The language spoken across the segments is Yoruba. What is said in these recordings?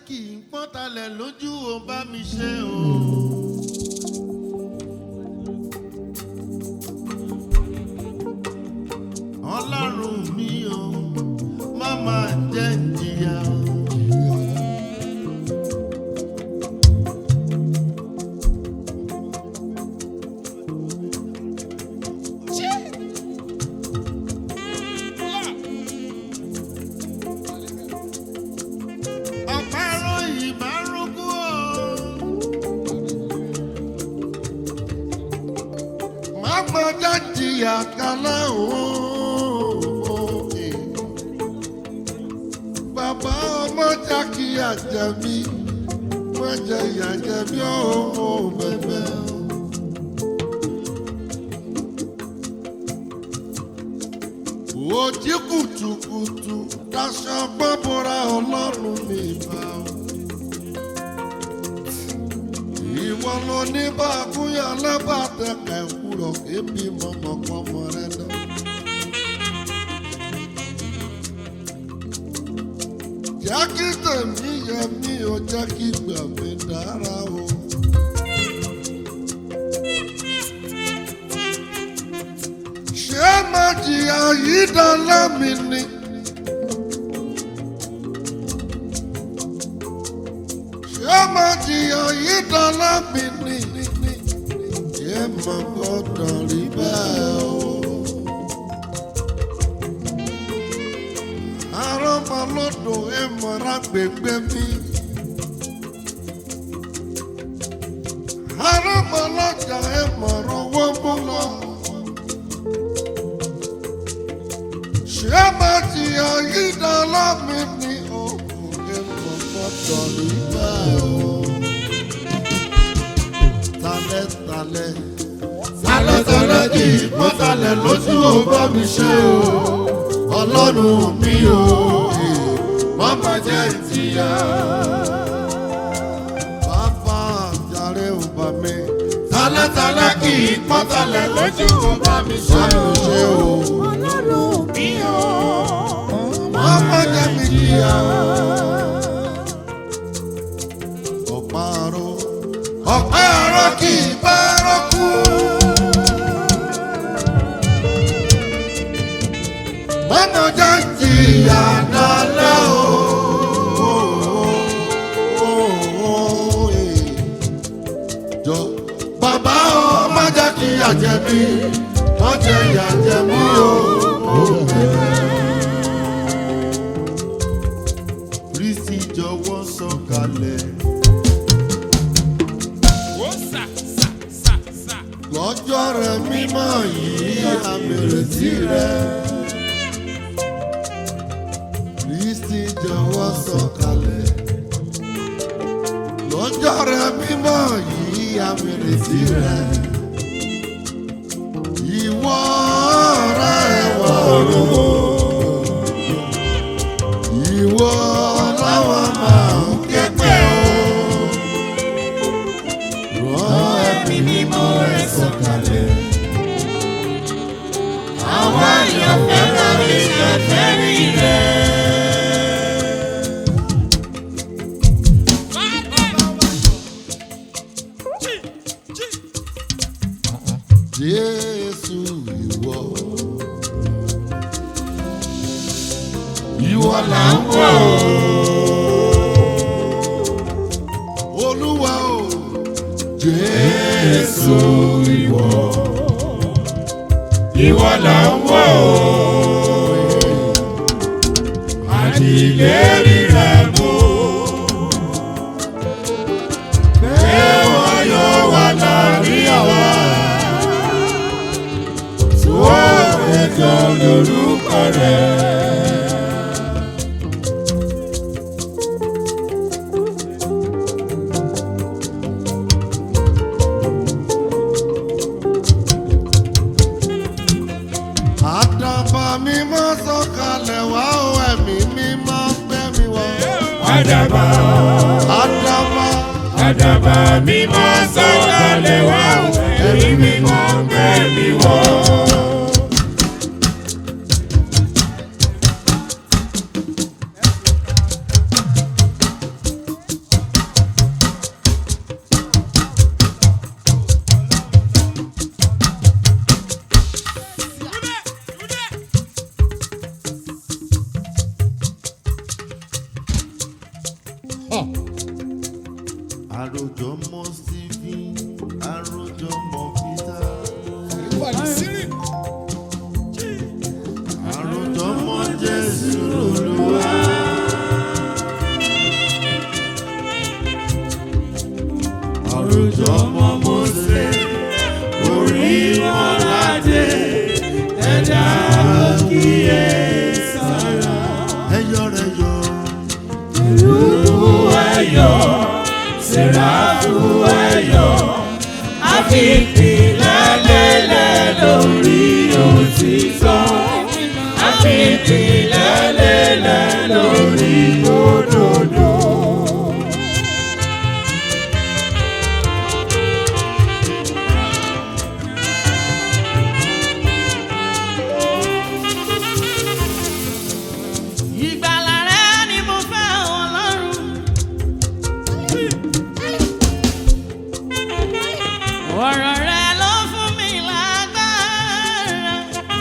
kì í pọ́n talẹ̀ lójú ò bá mi ṣe o. ọlọ́run mi o má máa jẹ́ ìjìyà o. ọ̀pẹ̀rọ̀ ìbárúkú o. má gbọ́dọ̀ jìyà kalẹ̀ o. bàbá ọmọ jákì àjẹmí má jẹ ìyà jẹmí o bẹ̀bẹ̀ o. Ojí kùtùkùtù daṣọ gbọ́bọ̀ra ọlọ́run mi bá o. Ìwọ ló ní bá kúnyà lábàtẹ̀kẹ̀ kúrọ̀ kébi mọ̀mọ́pọ́mọ rẹ lọ. Jẹ́ kí tèmi yẹ mí o, jẹ́ kí gbà mí dára o. Ṣé máa jìyà yìí dán lámì ni? Ṣé máa jìyà yìí dán lámì ni? Ṣé máa gbọ́dọ̀ rí bẹ́ẹ̀ o? Arọ́mọ lọ́dọ̀ ẹ̀ mọ̀ra gbègbè mi. Arọ́mọ lọ́jà ẹ̀ mọ̀rọ̀ wọ́n mú lọ. ṣé máa ti àyídá lámì ní òkùnrin kọ̀kọ́tọ̀ nígbà o. Talẹ́talẹ́. Talẹ́talẹ́ kì í pọ́n talẹ̀ lójú ò bá mi ṣe o. Ọlọ́run mi o. Má má jẹ́ ìtìyà. Bàbá àjàre ò bá mi. Talẹ́talẹ́ kì í pọ́n talẹ̀ lójú ò bá mi ṣe o. Ọlọ́run mi o. Mama jẹ́ mi jìyà. Ọ̀pá-aró. Ọ̀pá-aró kì í báró kú. Mama jẹ́ jìyà dálẹ́ o. Jọ bàbá o, má jẹ́ kí ìyà jẹ mí, má jẹ́ ìyà jẹ mí o. Kristi jọ̀wọ́ sọ̀kalẹ̀. Ó sà sà sà sà. lọ́jọ́ rẹ mímọ́ yìí àmìrètí rẹ. Kristi jọ̀wọ́ sọ̀kalẹ̀. lọ́jọ́ rẹ mímọ́ yìí àmìrètí rẹ. ìwọ rẹ wọ olówó. ìwọ láwọn máa ń képe o. rán ẹ̀mí mímọ́ rẹ sọ̀kalẹ̀. Àwọn àyànfẹ́ lórí ìfẹ́ rí rẹ̀. Jí jí. Jésù ìwọ. Ìwọ là ń wò ó. Olúwa o. Jésù ìwọ. Ìwọ là ń wò ó. Àdìlérí rẹ̀ mú. Pé wọ́n yóò wà láàrin àwa. Tó ẹ̀jọ̀ lórúkọ rẹ̀. Àdàbà mi máa sọ̀kalẹ̀ wá o ẹ̀mí mi máa gbẹ́ mi wọ̀. Àdàbà. Àdàbà. Àdàbà mi máa sọ̀kalẹ̀ wá o, ẹ̀mí mi máa ń gbé mi wọ̀. àròjọ mọ stephen àròjọ mọ peter àròjọ mọ jésù olúwa. àròjọ mọ mose orí wọn ládé ẹ̀dá kíyè sára. ẹyọ rẹ yọ. ẹyọ sẹ́ráfù ẹyọ àfipìlẹ̀ lélẹ̀ lórí òtítọ́ àfipìlẹ̀ lélẹ̀ lórí òdodo. Ìgbàlà rẹ ni mo fẹ́ Ọlọ́run. Ọ̀rọ̀ rẹ ló fún mi lágbára.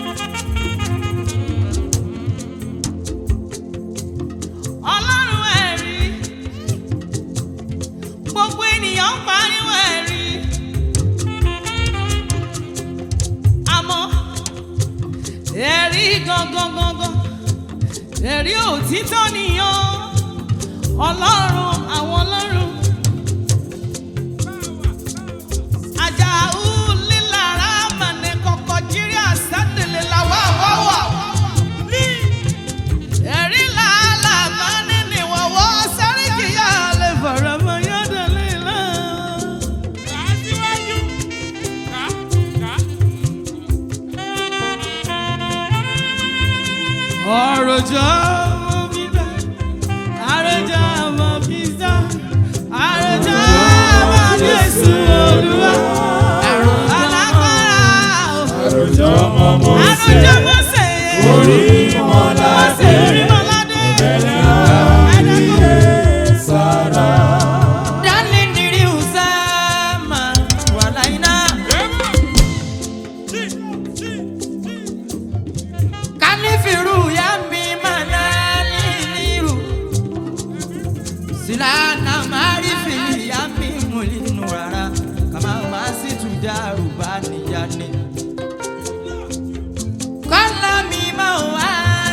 Ọlọ́run ẹ̀rí. Gbogbo ènìyàn ń pariwo ẹ̀rí. Àmọ́ ẹ̀rí gangan gangan ẹ̀rí òtítọ́ nìyàn ọlọ́run àwọn ọlọ́run ajáhù lílára màní kọ̀kọ́ jírí àsádìlẹ̀ làwà wáwà ẹ̀rí làálà màní níwọ̀wọ́ sáríkìyà lè fọ̀rọ̀ mọ́ yọ́dọ̀lẹ́ náà. Àròjọ ọmọ bíbá, àròjọ ọmọ bíbá, àròjọ ọmọ Jésù Olúwa. Alágbára o, àròjọ ọmọ Mósè àròjọ Mósè. orí mọ́ládé Orí mọ́ládé. kíyè sára. Dálí nírí Usama, wàláyíná. Kanifiru ya mi mana niniru Silana marifi ya mi mulinu rara Kama masitu daru bani yani Kala mi mawa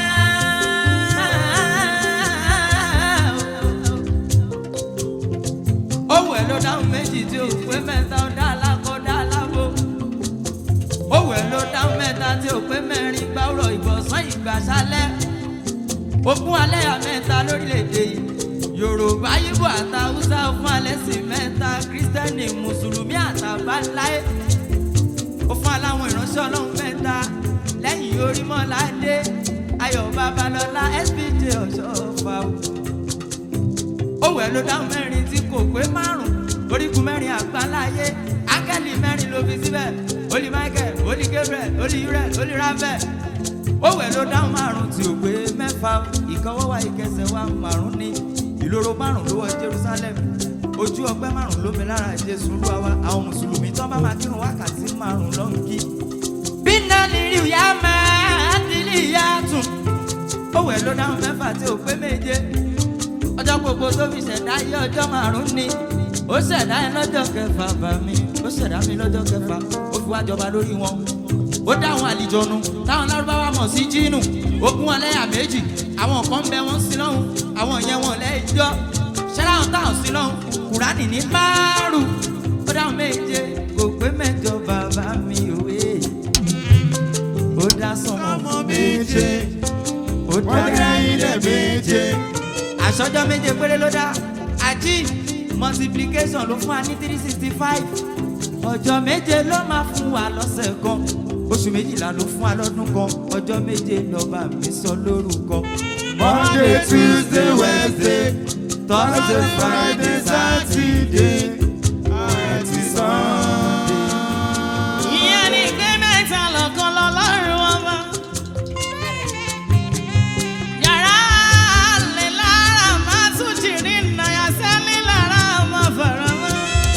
Owó ẹ̀ ló dáhùn méjì tí ó pé mẹ́ta ó dá alákọ̀ dá alábò owó ẹ̀ ló dáhùn mẹ́ta tí ò pé mẹ́rin gbáwúrọ̀ ìbọ̀sán ìgbàsálẹ̀ ogún alẹ́ àmẹ́ta lórílẹ̀‐èdè yìí yorùbá yíbò àtàwùsá fún alẹ́ sí mẹ́ta kírísítẹ́nì mùsùlùmí àtàbáláyé ó fún aláwọn ìránṣẹ́ ọlọ́run mẹ́ta lẹ́yìn orímọ́ládé ayọ̀ babalọ́lá spj ọ̀ṣọ́fà owó ẹ̀ ló dáhùn mẹ́rin tí kò pé márùn-ún orígun mẹ́rin àgbáláyé áńgẹ́lì mẹ́rin ló fi síbẹ̀ olí michael olí gabriel olí uriel olí raphael owó ẹ̀ ló dáhùn márùn-ún tí ò pé mẹ́fà ìkọwọ́wà ìkẹsẹ̀ wa márùn-ún ní ìloro márùn-ún ló wọ jerusalem ojú ọgbẹ́ márùn-ún ló mi lára jésù olúwa wa àwọn mùsùlùmí tó bá máa kírun wákàtí márùn-ún ló ń kí. bí náà ní rí ìyá máa dílé ìyá tún owó ẹ̀ ló dáhùn mẹ́fà tí ò pé méje ọjọ́ gbogbo tó fi ṣẹ̀dá yé ọjọ́ márùn-ún ni ó ṣẹ̀dá ẹ lọ́jọ́ kẹfà bá mi ó ṣẹ̀dá mi lọ́jọ́ kẹfà ó fi wá jọba lórí wọn ó dá àwọn àlìjọnu táwọn lárúbáwá mọ̀ sí jínù ogún ọlẹ́yà méjì àwọn kan ń bẹ wọ́n sí lọ́hùn àwọn yẹn wọn lẹ́jọ́ ṣẹ́láhùn táwọn sí lọ́hùn kùránì ní márùn ó dáhùn méje kò pé mẹ́jọ bàbá mi òwe ó dá sọmọ méje ó dá ilẹ̀ méje àṣọjọ́ méje péré ló dá àjí multiplication ló fún wa ní three sixty five ọjọ́ méje ló máa fún wa lọ́sẹ̀ kan oṣù méjìlá ló fún wa lọ́dún kan ọjọ́ méje lọ́ba mi sọ lórúkọ. Monday, Tuesday, Wednesday, Thursday, Friday, Saturday, àti Sunday. ìyẹn ní pé mẹ́ta lọ́kàn lọ́lọ́run ọba. yàrá lè lára máa tún jìrì nàyà sẹ́lẹ̀ lára máa fọ̀rọ̀ mọ́.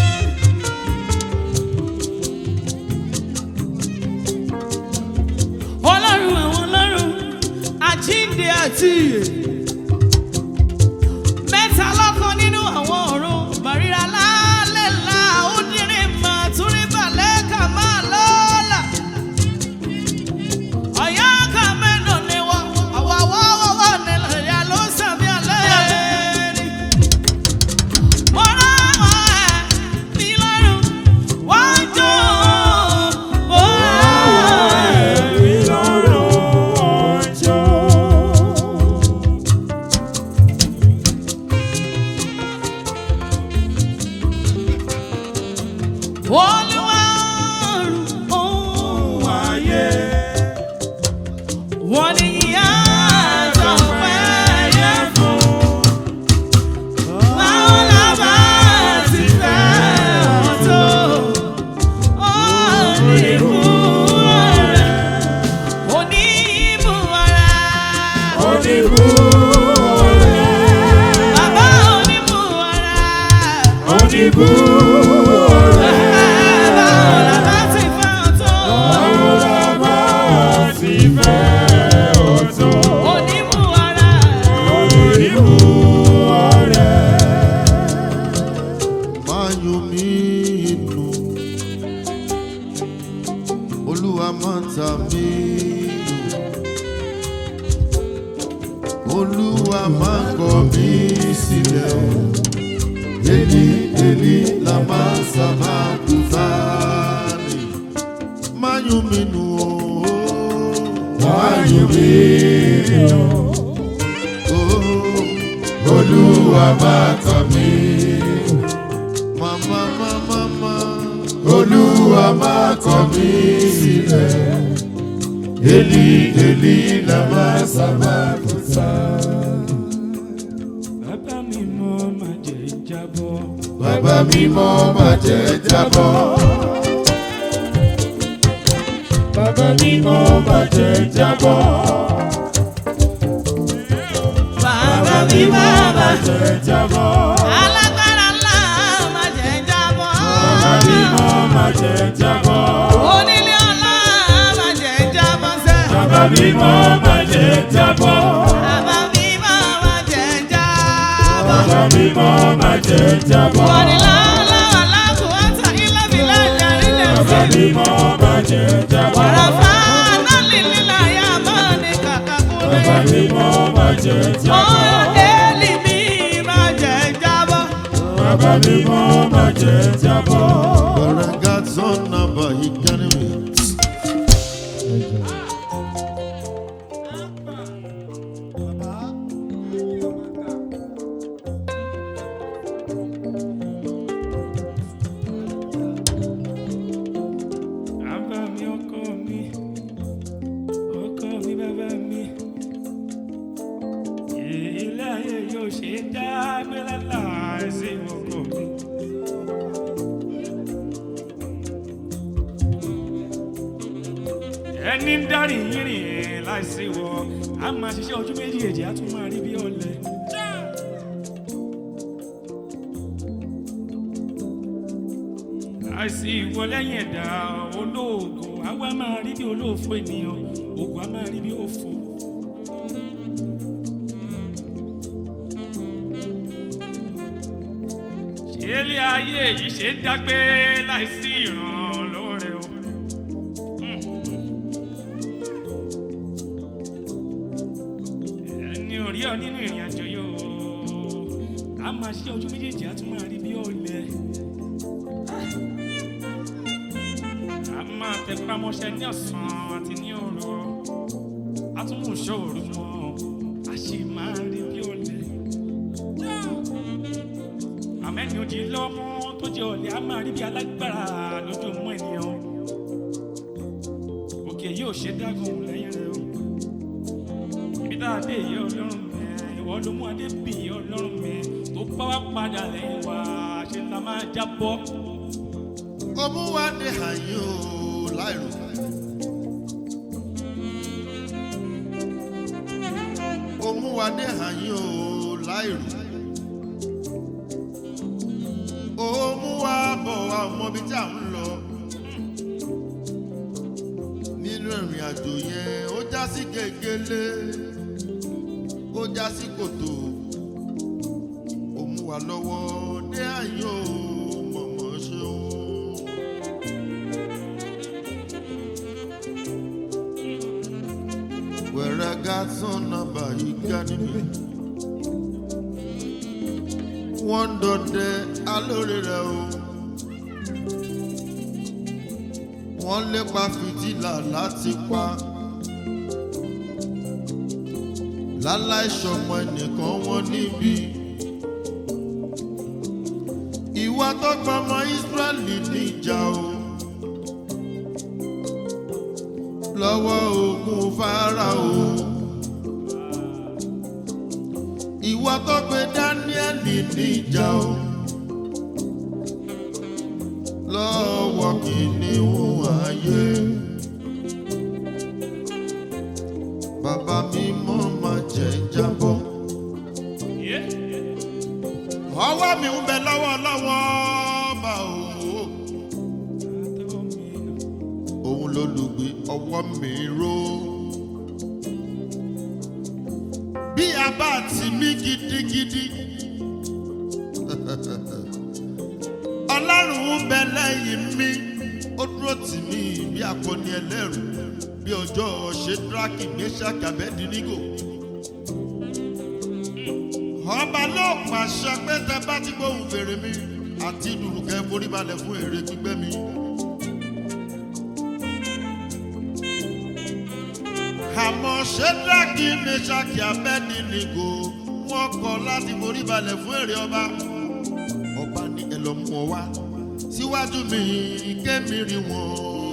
ọlọ́run àwọn ọlọ́run àjíǹde àti ìyè mẹ́ta lọ́kàn nínú àwọn ọ̀run bàríra láà. olúwa ọ̀run òun ayé wọ́n ní ìyá àtọ̀pẹ́ yẹ fún. Báwo la bá ti fẹ́ ọ tó? Onímú ọ̀rẹ́, onímú ọ̀rẹ́, oníbú ọ̀rẹ́ bàbá onímú ọ̀rẹ́. oníbú ọ̀rẹ́ Báwo la bá ti fẹ́ ọ tó? báwo la bá ti fẹ́ ọ̀tọ̀ Onímú ọ̀rẹ́. oníbú ọ̀rẹ́ máa yọ mí inú olúwa máa ta mí lò olúwa máa kọ̀ mí sílẹ̀ o èlì èlì la máa sábà kú sáàlì máa yọ mí nù o máa yọ mí nù o olúwa máa tà mí mama mama mama olúwa máa kọ̀ mí sílẹ̀ èlì èlì la máa sábà kú sáàlì. bàbá mi mọ́ máa jẹ́ ìjábọ̀ Bàbá mímọ́ má jẹ́ jábọ́. bàbá mi mọ́ máa jẹ́ ìjábọ́ Bàbá mi bàbá. jẹ́ ìjábọ̀ Alágbára ńlá má jẹ́ jábọ́. bàbá mi mọ́ máa jẹ́ ìjábọ́ Onílé ọlá má jẹ́ jábọ́ sẹ́. bàbá mi mọ́ máa jẹ́ ìjábọ̀ Bàbá mi má jẹ́ jábọ́. bàbá mi mọ́ máa jẹ́ ìjábọ̀ Wọ́n ní láńlá aláàbò ọ̀tá ilé mi lẹ́lẹ̀ ilé bàbá sí. mi mọ́ máa jẹ́ ìjábọ̀ Wàràfà náà lílí láyà máa ní kàkà bàbá kúrẹ́. mi mọ́ máa jẹ́ ìjábọ̀ Ọ̀rọ̀ Élì mi má jẹ́ jábọ́. bàbá mi mọ́ máa jẹ́ ìjábọ̀. Bàràgà tán nàbà ìkànnì mi. Bàbá mi ọkọ mi, ọkọ mi bàbá mi. Ilé ayé yóò ṣe dá gbélé láìsí ọkọ mi. Ẹni ń dárí yìnrìn láìsí wọ, a máa ṣiṣẹ́ ojú méjì èjì, a tún máa rí bí ọ̀lẹ. àìsí ìwọ lẹ́yìn ẹ̀dá olóògùn àwa máa rí bí olóòfò ènìyàn ògùn a máa rí bí òfò. ṣé ilé ayé yìí ṣe ń dágbé láìsí ìrànlọ́wọ́ rẹ o. ẹni ò rí ọ nínú ìrìn àjò yìí o a máa ṣe ojú méjèèjì a tún máa rí bí ọ̀lẹ. a máa tẹpá mọ́ṣẹ́ ní ọ̀sán àti ní òru a tún mú ìṣòro mọ́ a sì máa rí bí ọ̀lẹ. àmẹ́ni ojì lọ́mú tó jẹ́ ọ̀lẹ a máa rí bí alágbára lójú mọ́ ènìyàn òkè yóò ṣe dágùn lẹ́yìn rẹ̀ o ibi tá a dé yẹ ọlọ́run mi ìwọ ló mú adé bì í ọlọ́run mi tó bá wá padà lẹ́yìn wa ṣe la máa jábọ́. Omúwadé àyè o láìrò. Omúwadé àyè o láìrò. Omúwa bọ̀ wá ọmọ bíi tí à ń lọ. Nínú ìrìn àjò yẹn, ó já sí gègélé, ó já sí kòtò. Omúwa lọ́wọ́ dé àyè o mọ̀mọ́ ṣeun. wẹ̀rẹ̀ gàtún nàbà yìí ká níbi. wọ́n ń dọdẹ alóore rẹ̀ o. wọ́n lépa fìtílà láti pa. láláì ṣọmọ ẹnìkan wọn níbi. ìwọ ìwà tó gba ọmọ Ísírẹ́lì níjà o lọ́wọ́ ogun Fáráò ìwà tó gbé Dáníẹ́lì níjà o lọ́wọ́ kìnìún ayé. Bàbá mi mọ́ máa jẹ́ jábọ́. Ọwọ́ mi ń bẹ lọ́wọ́ lọ́wọ́ bá o. Òun ló lùgbé ọwọ́ mi ró. Bí a bá tì mí gidigidi. Ọlọ́run ń bẹ lẹ́yìn mi. Ó dúró tì mí bí akọni ẹlẹ́rù. Bí ọjọ́ Ṣédrákì Méṣákì Abẹ́dínígò ọba ló pàṣẹ pé tẹ bá ti gbóhùn fèrè mi àti dùrùkẹ́ forí balẹ̀ fún èrè gbígbẹ́ mi. àmọ́ ṣẹ́dáàkì mẹ́ṣáàkì abẹ́nìnìgò wọ́n kọ̀ láti forí balẹ̀ fún èrè ọba. ọba ní ẹ lọ mú ọ wá síwájú mi kémi rí wọn.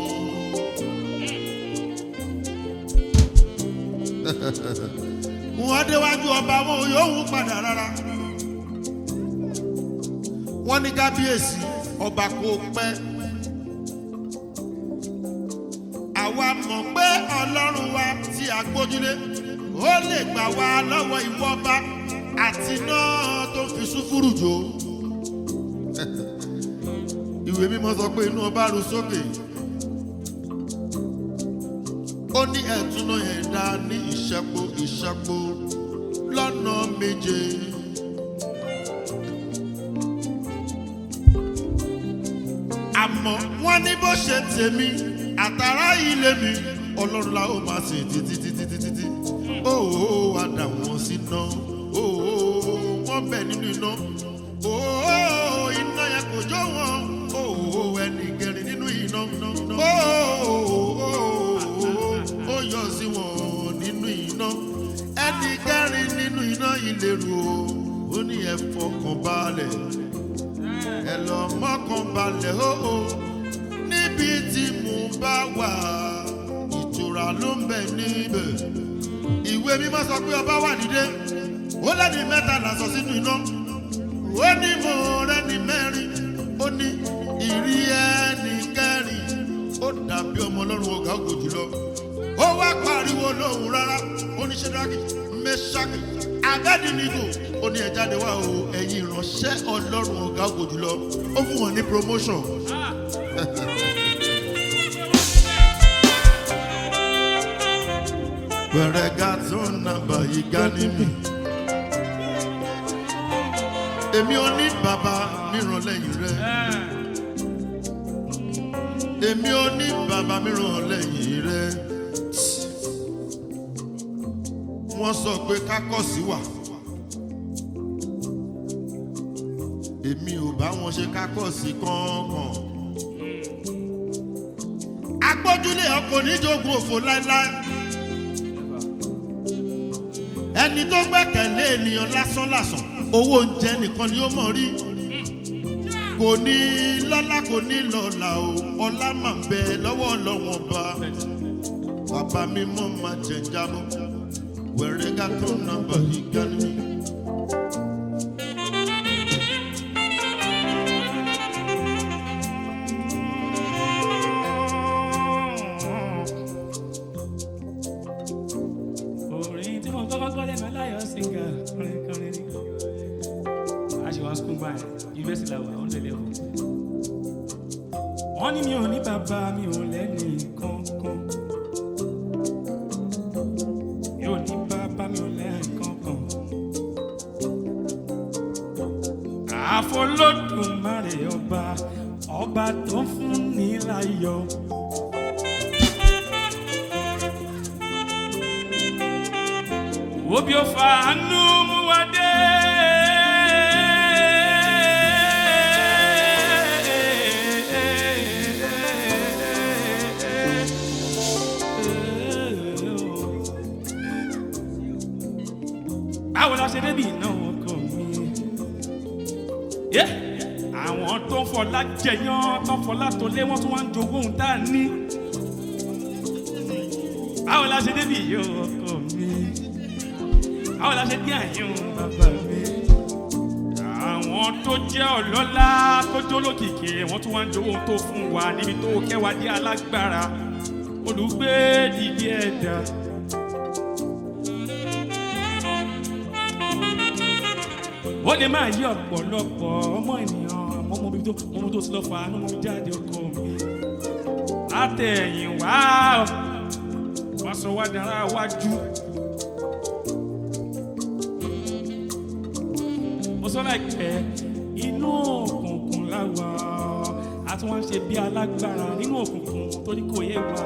wọ́n déwájú ọba wọn ò yóò wú padà rárá. wọ́n ní kábíyèsí ọba kò pẹ́. àwa mọ̀ pé ọlọ́run wa tí a gbójúlé ó lè gbà wá lọ́wọ́ ìwọ ọba àti náà tó fi sùfúrù jò. ìwé mímọ́ sọ pé inú ọba ru sókè. ó ní ẹ̀túnú yẹn dá ní ìṣẹ́po ìṣẹ́po lọ́nà méje. àmọ́ wọ́n ní bó ṣe tèmi àtàrà ilé mi ọlọ́run la ó máa sìn títí títí títí tí ó wá dà wọ́n sí iná ó wọ́n bẹ̀ nínú iná ó iná yẹn kò jó wọn ó ẹnì kẹrin nínú iná ó ó yọ sí wọn nínú iná ẹnì kẹrin nínú iná ìlérò ó ní ẹ fọkàn balẹ̀ ẹ lọ mọ́kàn balẹ̀ ó ó níbi tí mo bá wà ìtura ló ń bẹ níbẹ̀ ìwé mímọ́ sọ pé ọba wà nídé ó lẹ́ni mẹ́ta làsọ sínú iná ó ní mo rẹ́ni mẹ́rin ó ní ìrí ẹni kẹrin ó dàbí ọmọ ọlọ́run ọ̀gá ògò jùlọ ó wá pariwo lóhùn rárá ó ní ṣẹ́dáàkì mẹ́ṣáàkì abẹ́dínnígò ó ní ẹ jáde wá o ẹ̀yin ìránṣẹ́ ọlọ́run ọ̀gá ògò jùlọ ó fún wọn ní promotion. Gbẹ̀rẹ̀gà tó ń nàbà yìí gá ní mi. Èmi ò ní bàbá mìíràn lẹ́yìn rẹ̀. Èmi ò ní bàbá mìíràn lẹ́yìn rẹ̀. Wọ́n sọ pé kákọ́sí wà. Èmi ò bá wọn ṣe kákọ́sí kankan. Agbójúlé ọkọ̀ oníjogún òfò láéláé ẹni tó gbẹ́kẹ̀lé ènìyàn lásán lásán owó oúnjẹ nìkan ni ó mọ̀ rí kò ní lọ́lá kò ní lọ́lá o ọlá máa ń bẹ lọ́wọ́ ọlọ́wọ́n ọba bàbá mi mọ́ máa jẹ jábọ́ wẹ̀rẹ̀ ká tó nàbà yìí gánú mi. orin tí mo kọ́kọ́ kọ́ lẹ́nu aláyọ̀ sìngà kọrin kọrin ni a ṣe wọn skul báyìí yunifásitì làwọn àwọn tẹ̀lé o. wọ́n ní mi ò ní bàbá mi ò lẹ́ni kankan mi ò ní bàbá mi ò lẹ́ni kankan. àfọlọ́dúnmáre ọba ọba tó ń fún ní láyọ̀. Obi ofa anu mu wade. Báwo la ṣe débi iná ọkọ mi? Yé àwọn tó ń fọlá jẹyàn tó ń fọlá tó lé wọn tún wá ń jogún ohun tá a ní. báwo la ṣe débi yìí ọkọ mi báwo la ṣe dé àyùn bàbá mi. àwọn tó jẹ́ ọlọ́lá tó jólókìkí wọ́n tún wá ń jogún ohun tó fún wa níbi tó kẹwàá dé alágbára olùgbé dìde ẹ̀dá. ó lè máa yí ọ̀pọ̀lọpọ̀ ọmọ ènìyàn àmọ́ mo bí tó mo mú tó ti lọ fà á ní mo jáde ọkọ mi látẹ̀yìn wá wá sọ wá dára wájú. mo sọ láìpẹ́ inú òkùnkùn láwa a tún wá ń ṣe bí alágbára nínú òkùnkùn torí kò yé wa.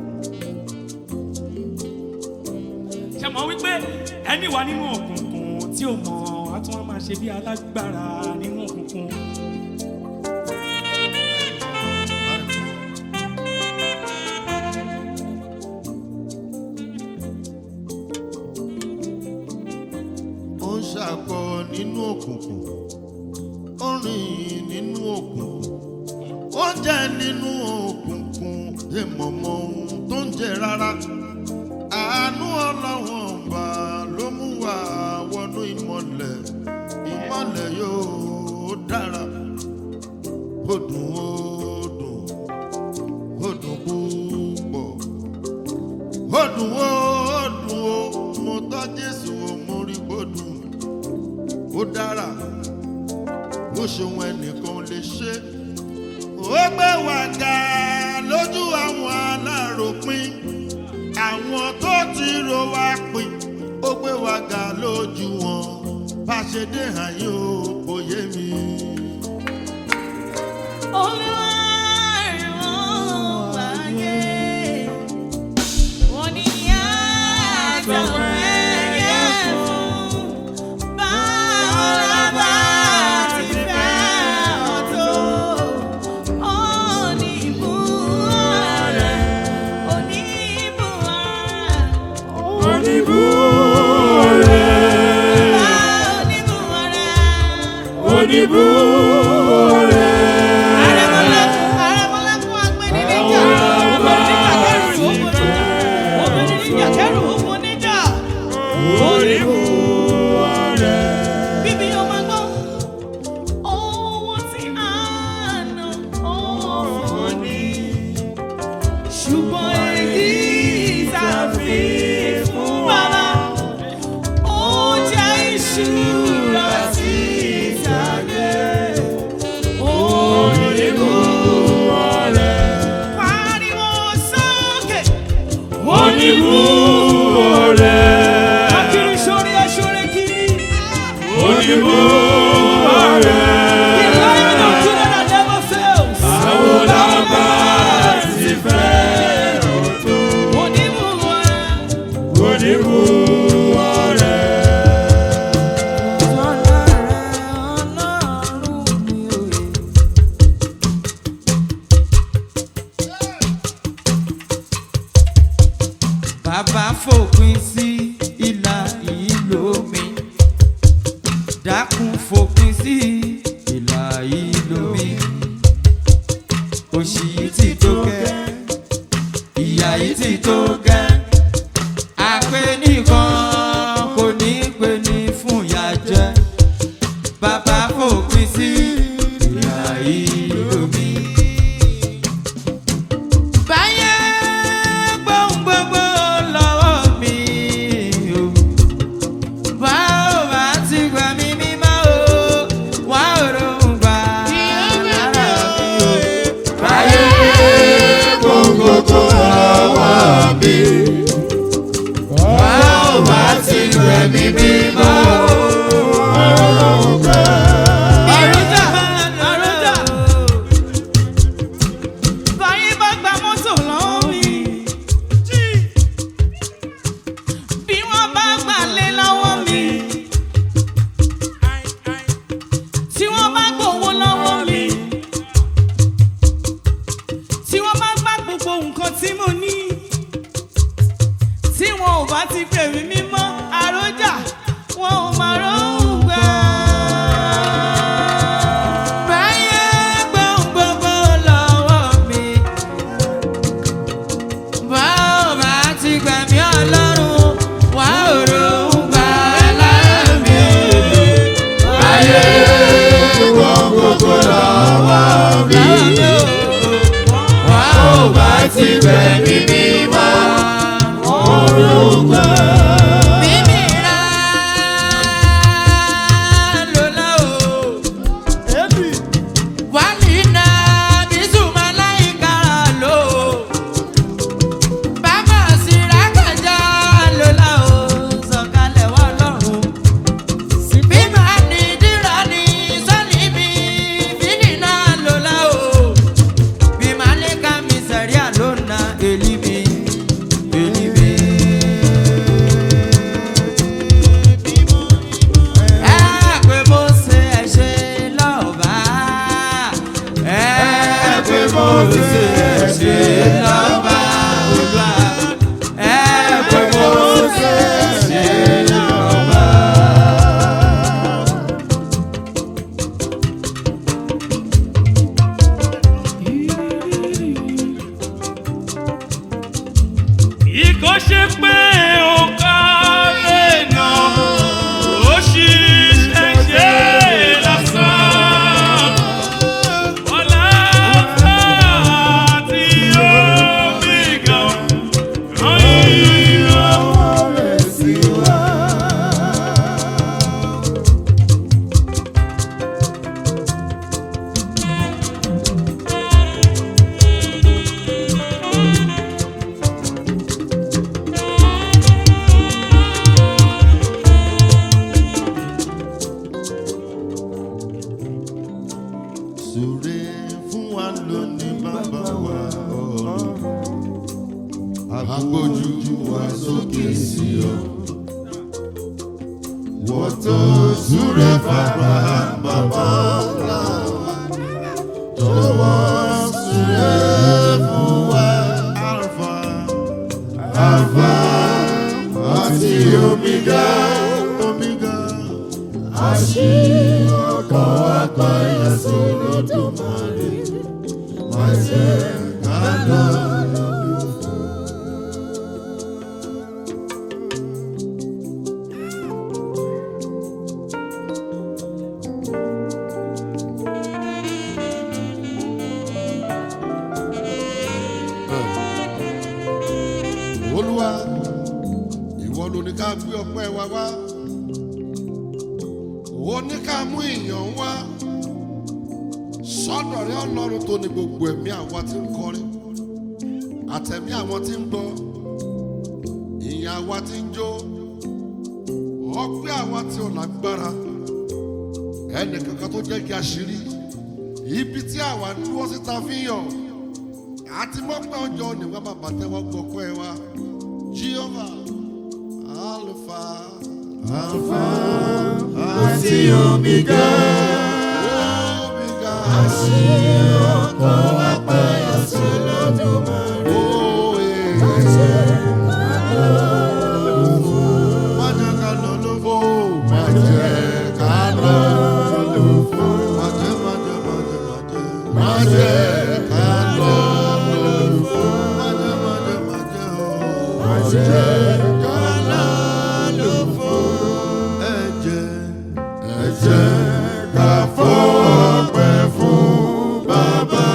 ṣe mọ̀ wípé ẹni wà nínú òkùnkùn tí ò mọ̀ a tún wá máa ṣe bí alágbára nínú òkùnkùn. ó ń ṣàkọ nínú òkùnkùn ó rìn nínú òkùnkùn ó jẹ nínú òkùnkùn èèmọ̀mọ̀ ohun tó ń jẹ rárá àánú ọlọ́wọ́n ọba ló mú wa wọnú ìmọ̀lẹ̀ ìmọ̀lẹ̀ yóò dára ó dùn ó dùn ó dùn púpọ̀ ó dùn ó dùn ó mo tọ́ jésù ó mo rí bó dùn ó dára ó ṣeun ẹnìkan lè ṣe ó gbé wa ga lójú àwọn aláròpin àwọn tó ti ro wa pin ó gbé wa ga lójú wọn bá ṣe dé àyè ó kò yé mi. Bíbí ọmọ gbọ́, owó tí a ná ọ̀fọ̀ ni ṣùgbọ́n èyí tàbí fún bàbá ó jẹ́ ìṣúra sí ìtàgé onígbò rẹ̀. pariwo sókè onígbò rẹ̀. akiri sórí aṣọ́rẹ́ kiri onígbò rẹ̀. ìlànà òkúta náà never fails. àwọn làbá ti fẹ́ onígbò rẹ̀. Bàbá fòpin sí ìlà ìlò mi. Dákun fòpin sí ìlà ìlò mi. Òṣì yìí ti tó gẹ́, ìyà yìí ti tó gẹ́. Àpè nìkan kò ní pè ní fún ìyà jẹ. Bàbá fòpin sí ìlà ìlò mi. Báyé gbóhùn gbogbo lọ́wọ́ mi o. Wá ò bá ti gbà mí mímọ́ o. Wá ò rohùn gbà lára mi o. Báyé gbóhùn gbogbo lọ́wọ́ mi. Wá ò bá ti gbà mí mímọ́ o. Ọ̀run jà ṣe pé ó kárẹ̀ náà ó ṣiṣẹ́ ṣe lásán. Ọlá àti omi gan ràn yín lọ. Súre fún wa lónìí bàbá wa ọ̀run. Agbójú wa sókè sí ọ. Wọ́n tó súre fàgbà bàbá ńlá wa. Jọ̀wọ́ súre fún wa. Alfa Alfa àti Omega. Omega. Àṣìyàn ọkọ̀ àgbáyé sọ̀rọ̀ tó máa rí. Má jẹ́ ká lọ lọ́dún fún. Olúwa, ìwọ ló ní ká gbé ọpẹ́ wa wá ó ní ká mú ìyàn wá sọ́dọ̀ rẹ ọlọ́run tó ní gbogbo ẹ̀mí àwa tí ń kọrin àtẹ̀mí àwọn tí ń gbọ́ ìyìn àwa tí ń jó ọpẹ́ àwa tí ò lágbára ẹnì kankan tó jẹ́ kí a ṣírí ibi tí àwa ń dúró síta fi ń yọ̀ àti mọ́pẹ́ ọjọ́ ni wọ́n bàbá tẹ́wọ́ gbọ́pẹ́ wa Jehovah Alpha Alpha àti omega Omega. ọkọ̀ apáyà sí lọ́dúnmáre. Oh, yeah. Má jẹ́ ká lọ lófo. Má jẹ́ ká lọ lófo. Má jẹ́, má jẹ́, má jẹ́, má jẹ́. Má jẹ́ ká lọ lófo. Má jẹ́, má jẹ́, má jẹ́, oh. Má jẹ́ ká lọ lófo. Ẹ jẹ́, ẹ jẹ́ ká fọpẹ́ fún Bàbá.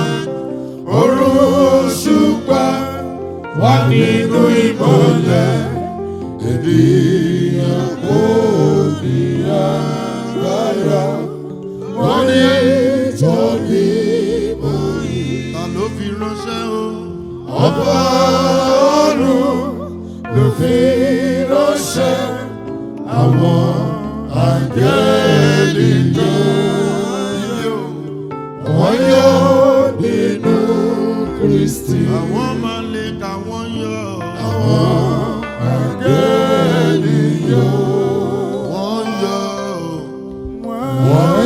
Òṣùpá wà nínú ìmọ̀lẹ̀ ènìyàn kò ní agbára wọ́n ní ìtọ́ni mọ́ yìí. ta ló fi ránṣẹ́ o. ọba ọ̀run ló fi ránṣẹ́ àwọn àgẹ́lì jọ. wọ́n yọ nínú Kristi. àwọn máa lè kà wọ́n yọ. àwọn àgẹ́lì yọ. wọ́n yọ. wọ́n